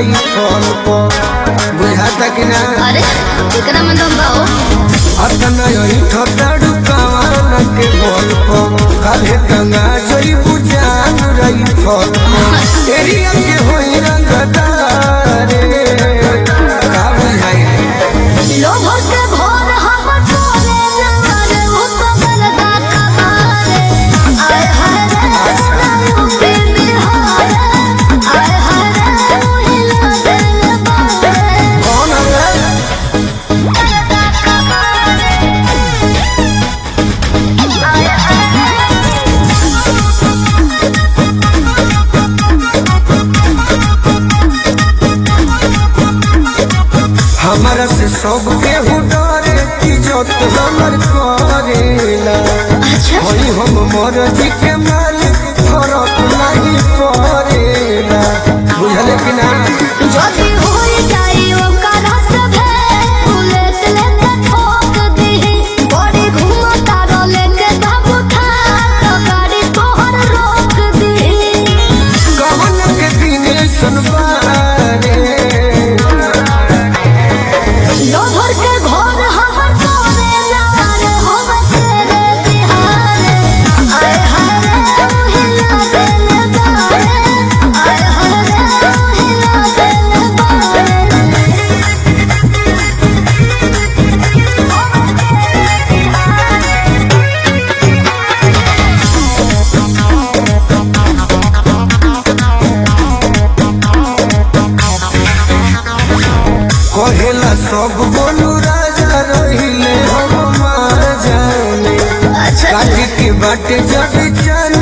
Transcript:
रही फल पर बुझाता कि ना अरे एकरा में दम बा हो अतना यही ठटाड़ू कवान के बोल पर काले गंगा जई बुझान रही फल पर तेरी अगे होई रंगदारे का बुझाई लोभो से भोर हम तोरे नवारे हो पवन दा कबारे आय हाय रे नाऊ पे बिहारे आय हाय रे हिला दिल बारे कौन है हमारा से सब केहू डरे इज्जत हमर करेला अच्छा होई हम मरजी के मालिक फरक नहीं पड़ेला बुझले कि ना जदी होई जाई ओकरा सभे बुलेट लेके ठोक दीही बड़ी घूमता रो लेके बाबू था तो गाड़ी तोहर रोक दीही गहन के दिन सुनबारे लोभर के घर हमर तोरे लार होवे तेरे बिहारे आय हाय रे हिला दिल बारे आय हाय रे हिला दिल कहेला सब बोलू राजा रहिले हम मार जाने अच्छा काटी के बाटे जब चल